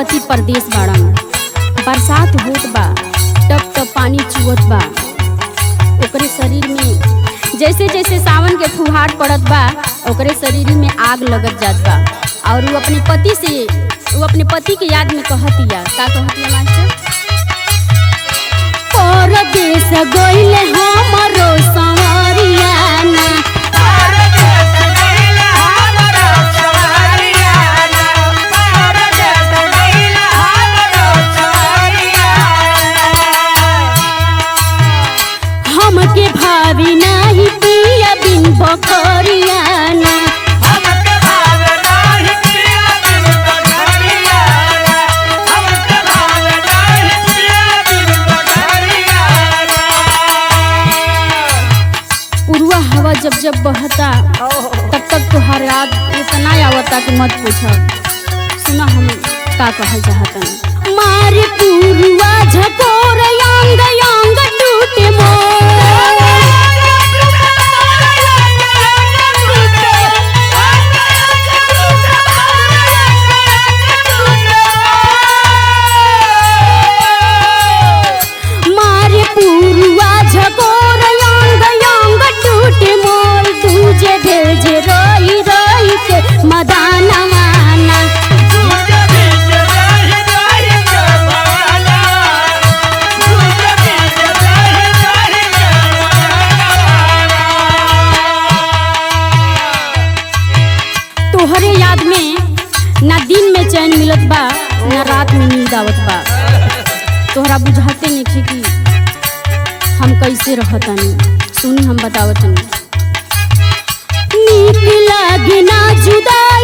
पति परदेश बाड़न बरसात होत बा टप टप पानी चुवत बा ओकरे शरीर में जैसे जैसे सावन के फुहार पड़त बा ओकरे शरीर में आग लगत जात बा और वो अपने पति से वो अपने पति के याद में कहतिया का कहतिया मास्टर परदेश गइले हमरो संवरिया ना हमके भावी नाही पिया बिन बकरिया ना पुरवा हवा जब जब बहता तब तक तुहार याद इतना आवता कि मत पूछो सुना हम का कहल चाहतन मारे पुरवा झकोर यांग यांग टूटे मोर मारे पुरवा झकोर यांग यांग टूटे मोर तुझे भेजे रही रही के मदाना माना तोहरे याद में ना दिन में चैन मिलत बा ना रात में नींद आवत बा तोहरा बुझाते नहीं कि हम कैसे रहतनी सुनी हम बतावतनी नीक लागे ना जुदा